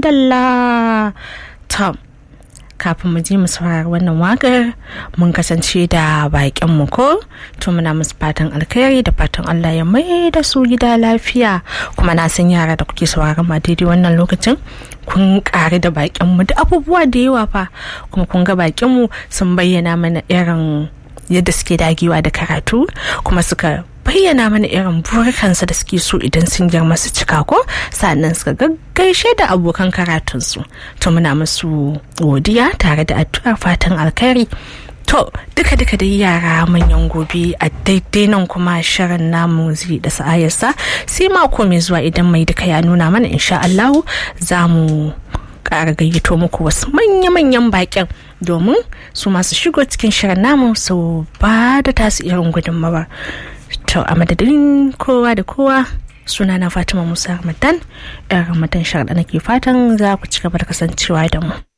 madalla tom kafin mu je mu saurari wannan wakar mun kasance da bakin mu ko to muna musu fatan alkhairi da fatan Allah ya mai da su gida lafiya kuma na san yara da kuke sauraron ma daidai wannan lokacin kun kare da bakin mu da abubuwa da yawa fa kuma kun ga bakin mu sun bayyana mana irin yadda suke dagewa da karatu kuma suka bayyana mana irin burikansa da suke so idan sun girma su cika ko sannan suka gaggaishe da abokan karatunsu to muna musu godiya tare da addu'ar fatan alkhairi to duka duka da yara manyan gobe a daidai nan kuma shirin namu zai da sa'ayarsa sai mako mai zuwa idan mai duka ya nuna mana insha Allahu za mu ƙara gayyato muku wasu manya-manyan baƙin domin su masu shigo cikin shirin namu su ba da tasu irin gudunmawar to a madadin kowa da kowa suna na fatima musa ramadan yan ramadan sharda nake fatan za ku ci gaba da kasancewa da mu